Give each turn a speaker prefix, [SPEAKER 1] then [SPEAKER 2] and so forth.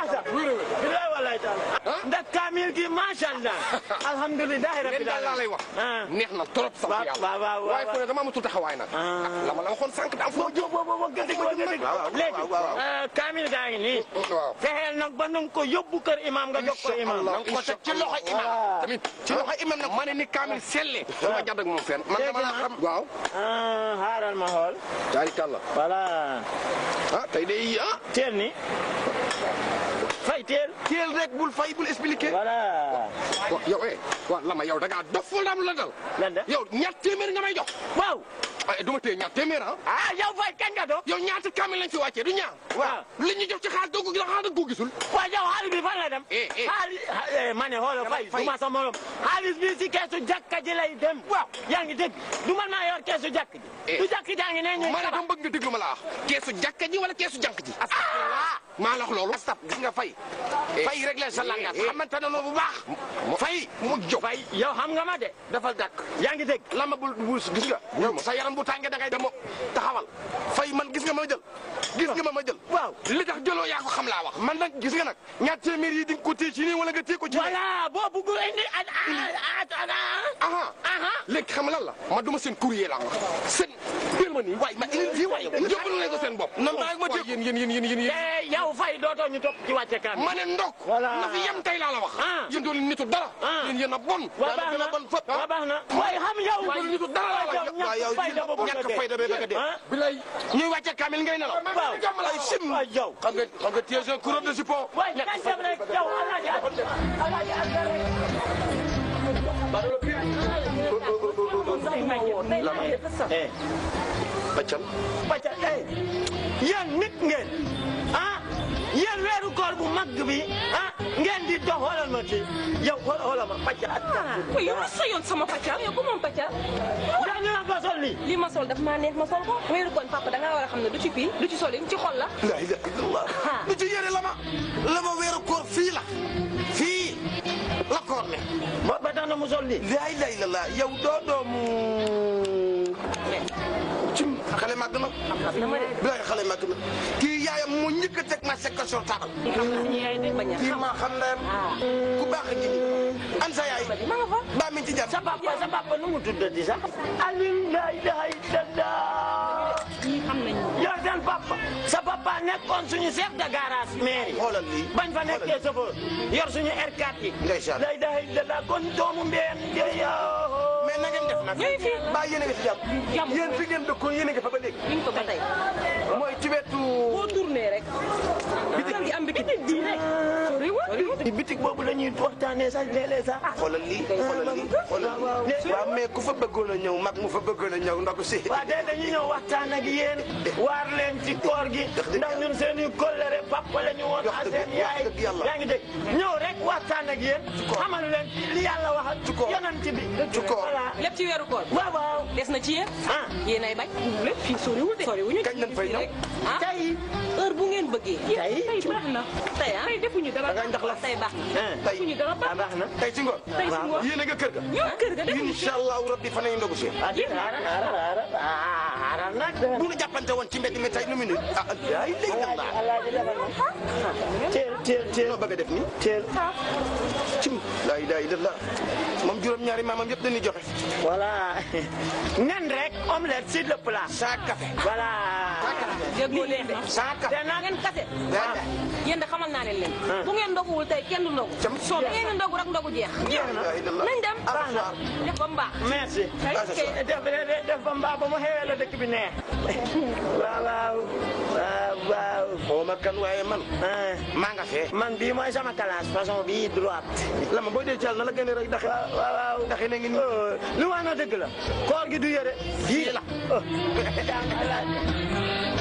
[SPEAKER 1] baax sax bilaay wallaay taala ndax kaamil gi macha allah alhamdulilah
[SPEAKER 2] leen
[SPEAKER 1] rabbil
[SPEAKER 2] daal laa lay wax neex na trop sax
[SPEAKER 1] waaw
[SPEAKER 2] yàlla
[SPEAKER 1] waaw waaw
[SPEAKER 2] waaye fu ne dama amatul taxawaay nag la ma la waxoon sànq da am foo jóg
[SPEAKER 1] léegi kaamil gaa ngi nii
[SPEAKER 2] waaw
[SPEAKER 1] fexeel nag ba nanga ko yóbbu kër imam nga jox ko imam
[SPEAKER 2] na nga ko teg ci loxo imam tamit ci loxo imam nag ma ne ni kaamil selle dama jàdd ak moom fenn man dama la xam waaw
[SPEAKER 1] ah xaaral ma xool
[SPEAKER 2] taarikàlla
[SPEAKER 1] voilà
[SPEAKER 2] ah tey day ah
[SPEAKER 1] teel ni fay teel
[SPEAKER 2] teel rek bul fay bul expliqué
[SPEAKER 1] voilà
[SPEAKER 2] wa yow eh wa lama yow da ngaa dof wala am la dal
[SPEAKER 1] lan de
[SPEAKER 2] yow ñaar téeméer nga may jox
[SPEAKER 1] waaw
[SPEAKER 2] ay du ma téye ñaar téeméer ah
[SPEAKER 1] ah yow fay kañ nga doon
[SPEAKER 2] yow ñaata kaamil lañ fi wàccee du ñaar
[SPEAKER 1] waaw
[SPEAKER 2] li ñu jox ci xaalis doo ko gis xaalis ko gisul
[SPEAKER 1] waaw yow xaalis bi fan la dem
[SPEAKER 2] Eh, eh.
[SPEAKER 1] xaalis eh, ma ne xoolal fay
[SPEAKER 2] Fay.
[SPEAKER 1] du ma sa morom xaalis bi si keesu jàkka ji lay dem waaw yaa ngi dégg du man maa yor keesu jàkk ji
[SPEAKER 2] Eh.
[SPEAKER 1] du jàkk jaa ngi ne ñuy
[SPEAKER 2] ma ne
[SPEAKER 1] tabax.
[SPEAKER 2] dama bëgg nga déglu ma la wax keesu jàkka ji wala keesu jànk ji astafurlah maa la wax loolu
[SPEAKER 3] stop gis nga fay fay rek la sa langage xamante ne bu baax
[SPEAKER 2] fay mu jóg
[SPEAKER 1] fay yow xam nga ma de
[SPEAKER 3] dafa dàkk
[SPEAKER 1] yaa ngi dégg
[SPEAKER 3] lama bul bul gis nga yow sa yaram bu tàngee da ngay demo taxawal fay man gis nga ma jël gis nga ma ma jël
[SPEAKER 1] waaw
[SPEAKER 3] li tax jëloo yaa ko xam laa wax man nag gis nga nag ñaar téeméer yi di nga ko téye ci nii wala nga téye ko ci nii
[SPEAKER 1] voilà boo bugg indi at at at
[SPEAKER 2] aha
[SPEAKER 1] aha
[SPEAKER 2] léegi xam lan la ma duma seen courrier la wax seen teel ma nii waay ma indi fii waay yóbbalu leen ko seen bopp
[SPEAKER 3] nan bàyyi ma
[SPEAKER 2] waay yéen yéen yéen yéen yéen
[SPEAKER 1] te yow fay dootoo ñu topp ci wàcce kan
[SPEAKER 2] ma ne ndok
[SPEAKER 1] Voilà.
[SPEAKER 2] na fi yem tey laa la wax
[SPEAKER 1] Ah.
[SPEAKER 2] yéen doon nitu dara
[SPEAKER 1] Ah.
[SPEAKER 2] yéen yéen a bon
[SPEAKER 1] waa baax na
[SPEAKER 2] bon fëpp
[SPEAKER 1] waa baax na waaye xam yow
[SPEAKER 2] Waaye nitu dara la
[SPEAKER 1] yow
[SPEAKER 2] wax.
[SPEAKER 3] waaw yow
[SPEAKER 1] ñàkk fayda boobu
[SPEAKER 3] ñàkk fayda bee bëgg a dee.
[SPEAKER 1] ah
[SPEAKER 2] bilay
[SPEAKER 3] ñuy wàcce kaamil ngay nelaw
[SPEAKER 1] waaw
[SPEAKER 3] ay sim
[SPEAKER 1] waay yow
[SPEAKER 3] xam nga xam nga téye un coureur de support
[SPEAKER 1] waay kañ dem rek yow alaaji alaaji alaaji eh
[SPEAKER 3] baccal
[SPEAKER 1] bacca eh yéen nit ngeen ah yéen weeru koor bu mag bi ah ngeen di dox xoolal ma ci yow xool xoolal ma bacca at
[SPEAKER 4] waaw yow ma soyoon sama pàccal yow ko moom pàccal
[SPEAKER 1] ndax ñu naan ko sol lii
[SPEAKER 4] lii ma sol daf maa neex ma sol ko weeru koñ papa da ngaa war a xam ne du ci pii du ci sol yi ci xol la
[SPEAKER 3] la ilaha illallah du ci yére la ma la ma weeru koor fii la fii la koor ne
[SPEAKER 1] ba ba tax na mu sol lii
[SPEAKER 3] la ilaha illallah yow doo doomu cim xale màgg na
[SPEAKER 4] dama de
[SPEAKER 3] bilaay xale màgg na kii yaayam moo njëkk a teg ma sekk sur table
[SPEAKER 4] xam na ni yaay de bañ a
[SPEAKER 3] kii
[SPEAKER 4] xam
[SPEAKER 3] maa xam ndeyam ku baax a ngi nii an sa yaay
[SPEAKER 4] ma nga fa
[SPEAKER 3] baa mi ci jar
[SPEAKER 1] sa papa sa papa nu mu tuddati sax Alioune la ilaha illallah
[SPEAKER 4] ñii xam nañ
[SPEAKER 1] yow seen papa sa papa nekkoon suñu chef de garage mairie
[SPEAKER 3] xoolal lii
[SPEAKER 1] bañ fa nekkee chauffeur yor suñu R4 yi
[SPEAKER 3] Ndeysaan.
[SPEAKER 1] la ilaha illallah kon doomu mbeen yow
[SPEAKER 3] mais na ngeen def nag
[SPEAKER 4] ñooy fii
[SPEAKER 3] baa yéen a ngi ci jàmm
[SPEAKER 4] Jàmm.
[SPEAKER 3] yéen fi ngeen dëkkoon yéen a ngi fa ba léegi
[SPEAKER 4] ñu ngi ko ba tey
[SPEAKER 3] mooy ci wetu
[SPEAKER 4] boo tourné rek bitig gi am bitig bii rek soriwul
[SPEAKER 1] bitik boobu la ñuy waxtaanee sax léeg-léeg sax
[SPEAKER 3] xoolal lii xoolal lii xoolal lii waaw mais ku fa bëggoon a ñëw mag mu fa bëggoon a ñëw ndogu si
[SPEAKER 1] waa tey dañuy ñëw waxtaan ak yéen waar leen ci koor gi ndax ñun seen i kóllëre papa la ñu woon
[SPEAKER 3] Wax
[SPEAKER 1] ak
[SPEAKER 3] dëgg-
[SPEAKER 1] seen yaay
[SPEAKER 3] wax dëgg yàlla.
[SPEAKER 1] yaa ngi dégg ñëw rek waxtaan ak yéen xamal leen ci li yàlla wax ak
[SPEAKER 3] Ci koor.
[SPEAKER 1] yonent bi
[SPEAKER 3] Ci koor.
[SPEAKER 1] voilà
[SPEAKER 4] lépp ci weeru koor
[SPEAKER 1] waaw waaw
[SPEAKER 4] des na ci yéen
[SPEAKER 1] ah
[SPEAKER 4] yéen ay bañ lépp fii soriwul de soriwuñu
[SPEAKER 3] Kañ lañ fay ñëw?
[SPEAKER 4] rek ah
[SPEAKER 1] tey
[SPEAKER 4] heure bu ngeen bëggee
[SPEAKER 1] Tey?
[SPEAKER 4] tey baax na tey ah tey defuñu dara
[SPEAKER 3] da ngay ndax la
[SPEAKER 4] tey baax na
[SPEAKER 1] ah
[SPEAKER 3] tey
[SPEAKER 4] defuñu dara baax
[SPEAKER 1] ah baax na
[SPEAKER 3] tey ci ngoon
[SPEAKER 4] tey si ngoon
[SPEAKER 3] yéen a nga kër ga
[SPEAKER 4] ñoo kër ga defuñu
[SPEAKER 3] incha allahu rabbi fa nañu ndogu si
[SPEAKER 1] ah di xaaral xaaral xaaral ah xaaral nag
[SPEAKER 3] bu ñu jàppante woon ci mbedd mi tey nu mu nii ah ay léegi la
[SPEAKER 1] alaaji alaaji defal ma teel teel teel
[SPEAKER 3] noo bëgg a def nii
[SPEAKER 1] teel
[SPEAKER 3] cim laa ilaha illallah moom juróom-ñaari maamam yëpp dañuy joxe
[SPEAKER 1] voilà nen rek omelette sur le plat
[SPEAKER 3] saa café
[SPEAKER 1] voilà
[SPEAKER 4] déggoo leen de
[SPEAKER 3] saa
[SPEAKER 4] te
[SPEAKER 3] café
[SPEAKER 4] naa ngeen kase
[SPEAKER 3] Waaw.
[SPEAKER 4] yéen de xamal naa leen leen bu ngeen ndoguwul tey kenn du ndogu
[SPEAKER 3] Cam.
[SPEAKER 4] soo da ngeen di ndogu rek ndogu jeex
[SPEAKER 1] jeex na
[SPEAKER 3] laa illallah
[SPEAKER 4] nañ dem
[SPEAKER 1] baax na
[SPEAKER 4] def ba mu baax
[SPEAKER 1] merci
[SPEAKER 4] kay
[SPEAKER 1] def def def ba mbaa ba mu xewee la dëkk bi neex waaw waaw waaw waaw
[SPEAKER 3] xaw ma kan waaye man
[SPEAKER 1] ah,
[SPEAKER 3] maa nga fee
[SPEAKER 1] man bii mooy sama classe façon bii droite
[SPEAKER 3] la ma boo dee caal na la gën a rek daxe
[SPEAKER 1] waaw waaw waaw
[SPEAKER 3] daxe na ngi nii
[SPEAKER 1] Oh, lu wax na dëgg la koor gi du yëre
[SPEAKER 3] fii la
[SPEAKER 1] oh.